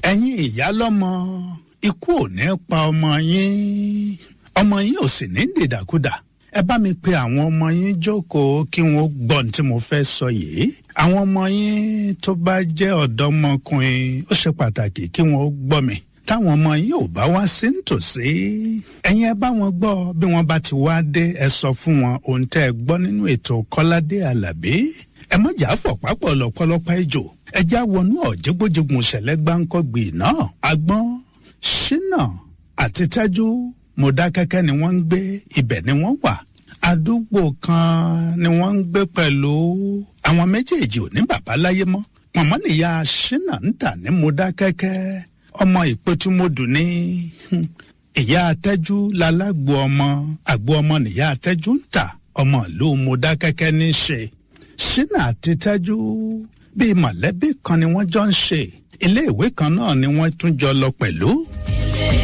ẹ̀yin ìyá lọ́mọ ikú ò ní pa ọmọ yín ọmọ yín ò sì ní dìdàkudà ẹ bá mi pe àwọn ọmọ yín jókòó kí wọn gbọ́ ní tí mo fẹ́ sọ yìí àwọn ọmọ yín tó bá jẹ́ ọ̀dọ́mọkùnrin ó ṣe pàtàkì kí wọn gbọ́ mi táwọn ọmọ yín ò bá wá sí nítòsí ẹ̀yin ẹ bá wọn gbọ́ bí wọ́n bá ti wá dé ẹ sọ fún wọn ohun tẹ́ ẹ gbọ́ nínú ètò kọ́ládé àlàbí ẹ má jà fọ̀ pápọ̀ lọ́pọ̀lọpọ̀ ejò ẹ já wọnú ọ̀jẹ̀gbọ́jẹ̀gùn ṣẹlẹ̀ gbáǹkọ́gbì náà agbọ́n ṣínà àti tẹ́jú mọ̀dákẹ́kẹ́ ni wọ́n ń gbé ibẹ̀ ni wọ́n wà àdúgbò kan ni wọ́n ń gbé pẹ̀lú àwọn méjèèjì ò ní bàbá láyé mọ́ pọ̀nmọ́ nìyá ṣínà ń tà ní mọ̀dákẹ́kẹ́ ọmọ ìpẹ́tùmọ́dù ní ìyá atẹ́jú lálágbó ọmọ àgbo ọmọ nìyá atẹ́jú ń tà ọmọ ìlú mọ̀dákẹ́kẹ́ ní í ṣe ṣínà àti tẹ́jú bíi mọ̀lẹ́bí kan ni wọ́n jọ ń ṣe ilé ìwé kan náà ni wọ́n tún jọ lọ pẹ̀lú.